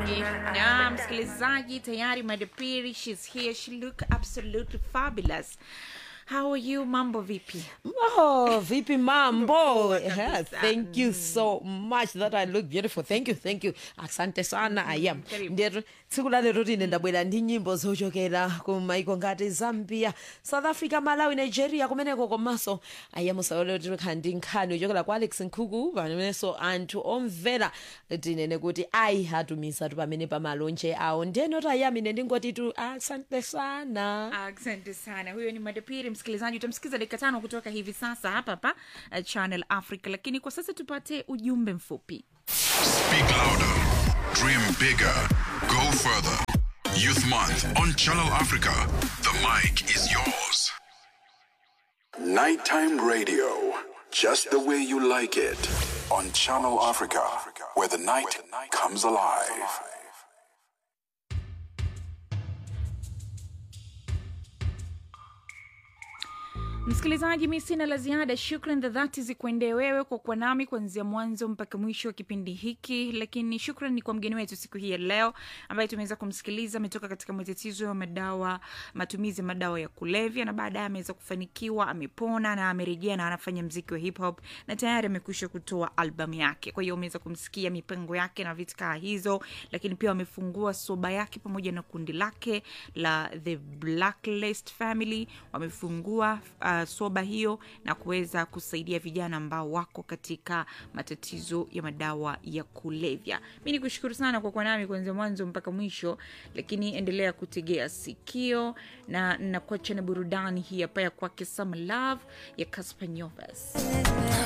msikilizaji na msikilizaji tayari madapiri shes here she look absolutely fabulous how are you mambo vipi Oh, vipi mambo? Poa Yeah, kabisa. thank you so much that I look beautiful. Thank you, thank you. Asante sana I am. karibu. Ndero tsiku la lero tine ndabwera ndi nyimbo zochokera ku maiko ngati Zambia, South Africa, Malawi, Nigeria kumeneko komanso I am saolo tikhala ndi nkhani yochokera kwa Alex Nkhuku pamenenso anthu omvera tinene kuti ayi atumiza tu pamene pamalonje awo ndeno tayamine ndingoti tu asante sana. asante sana huyo ni madapiri msikilizaji utamsikiza dakika tano kutoka hivi sasa hapa hapa uh, channel africa lakini kwa sasa tupate ujumbe mfupi Speak louder. Dream bigger. Go further. Youth Month on Channel Africa. The mic is yours. Nighttime radio. Just the way you like it. On Channel Africa, where the night comes alive. msikilizaji mi sina la ziada shukran za dhati zikuendee wewe kwa kuwa nami kuanzia mwanzo mpaka mwisho wa kipindi hiki lakini shukran ni kwa mgeni wetu siku hii ya leo ambaye tumeweza kumsikiliza ametoka katika matatizo ya madawa matumizi ya madawa ya kulevya na baadaye ameweza kufanikiwa amepona na amerejea na anafanya mziki wa hip hop na tayari amekwisha kutoa albamu yake kwa hiyo umeweza kumsikia mipango yake na vitu kaa hizo lakini pia wamefungua soba yake pamoja na kundi lake la the blacklist family wamefungua uh, soba hiyo na kuweza kusaidia vijana ambao wako katika matatizo ya madawa ya kulevya mi ni kushukuru sana kwa kuwa nami kuanzia mwanzo mpaka mwisho lakini endelea kutegea sikio na nakuacha na burudani hii hapa ya kwake some love ya Caspar Nyovas.